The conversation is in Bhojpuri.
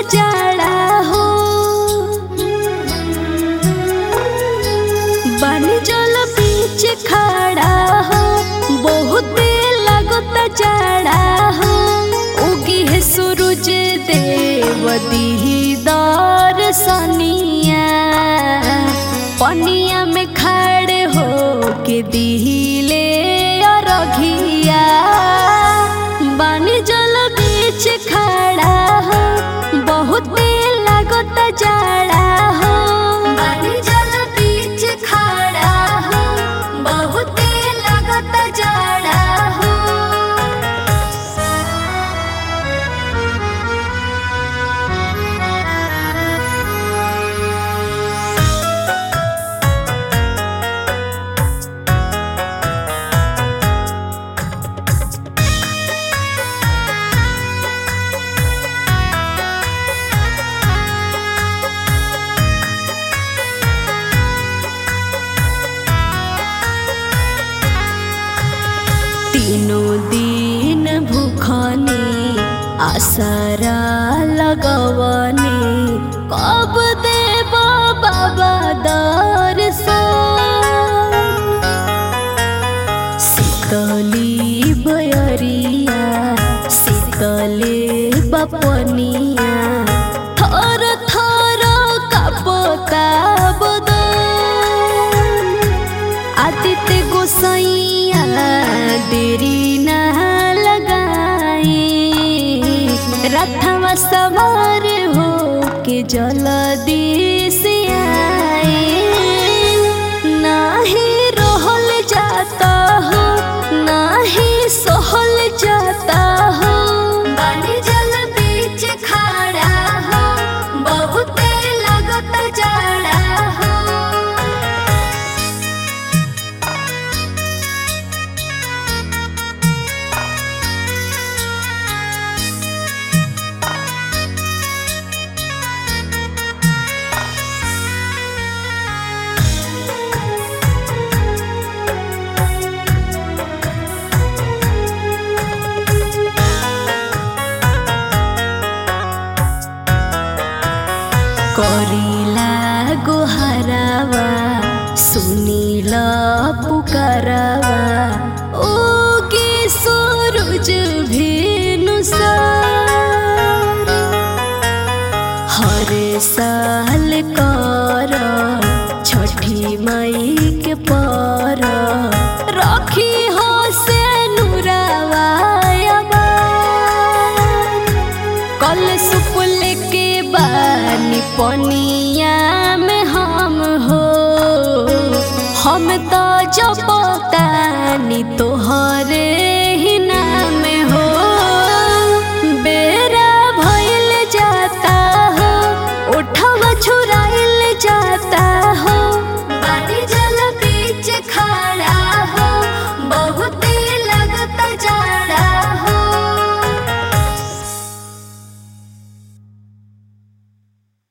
जाड़ा हो बानी जल बीच खड़ा हो बहुत लगता जाड़ा हो उगी है सूरज देव दीदार सनिया पनिया में खड़े हो के दिले रघिया बानी जल बीच खड़ा हो बहुत लगता जाड़ा हो बानी जल बीच खड़ा हो बहुत लगता जाड़ा हो तीनों दिन भूखनी आसरा लगवनी कब देव बाबा दर्शन शीतली बयरिया शीतले बपनिया थर थर कपता बदन आदित्य गोसैया देरी न लगाई रथवा सवार हो के जल्दी से आए नाही रहल जाता हो नाही सहल जाता हो बानी जल बीच खड़ा हो बहुत लगत जाड़ा हो करिला गोहरावा सुनिल पुकारवा ओ के सूरज भेनु हर साल कर छठी मई के पर